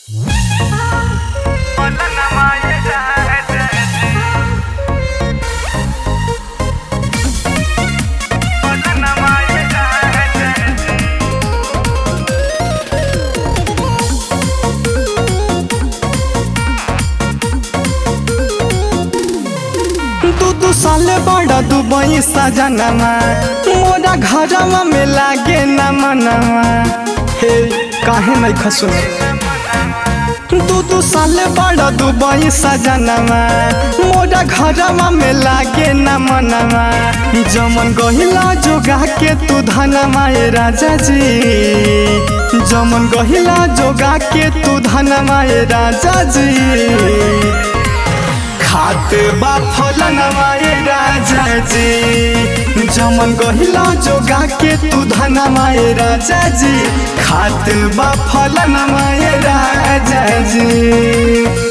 साले बड़ा दुबई सजनमा मोरा घरवा में लागे न मनवा हे काहे नहीं खसुन दू दू साल बड़ा दुबई सजनमा मोरा घरवा में लागे न मनवा जमन गहिला जोगा के तू धनमा ए राजा जी जमन गहिला जोगा के तू धनमा ए राजा जी खात बा फलनवा ए राजा जी जमन गहिला जोगा के तू धनमा ए राजा जी खात बा फलनवा ए राजा जी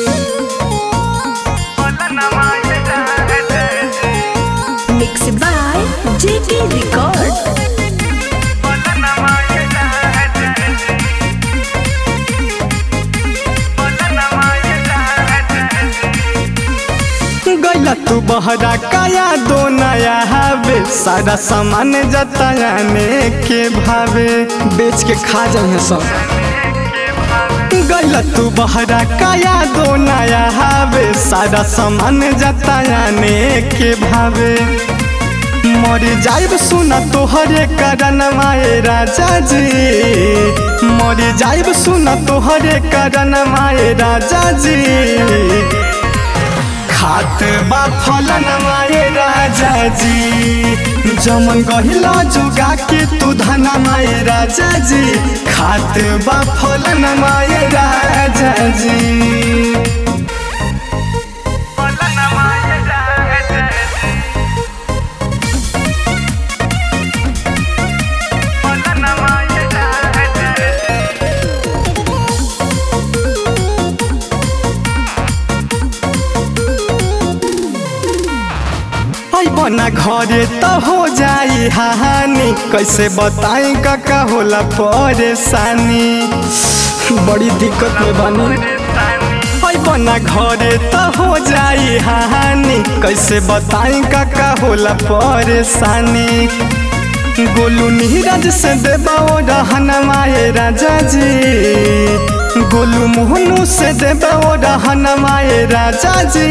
Mixed by JK Record. गैला तू बहरा काया दो नया हवे सारा सामान जतायाने के भावे बेच के खा जाए सब गैला तू बहरा काया दो नया हवे सारा सामान जतायाने के भावे मर जाइब सुना तोहरे करन माए राजा जी मर जाइब सुना तोहरे करन माए राजा जी खात बा फलन माए राजा जी जमन गहिला जोगा के तू धना माए राजा जी खात बा फलन माए राजा जी आई बना घरे तो हो जाई हानि कैसे बताई का होला परेशानी बड़ी दिक्कत में बानी आई बना घरे तो हो जाई हानि कैसे बताई का होला परेशानी गोलू नीरज से देबाओ रहन माए राजा जी गोलू मोहनू से देबाओ रहन माए राजा जी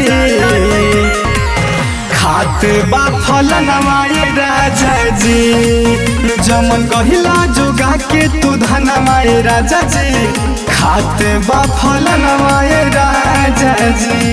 खात बा फलन माए राजा जी जमन गहिला जोगा के तू धन माए राजा जी खात बा फलन माए राजा जी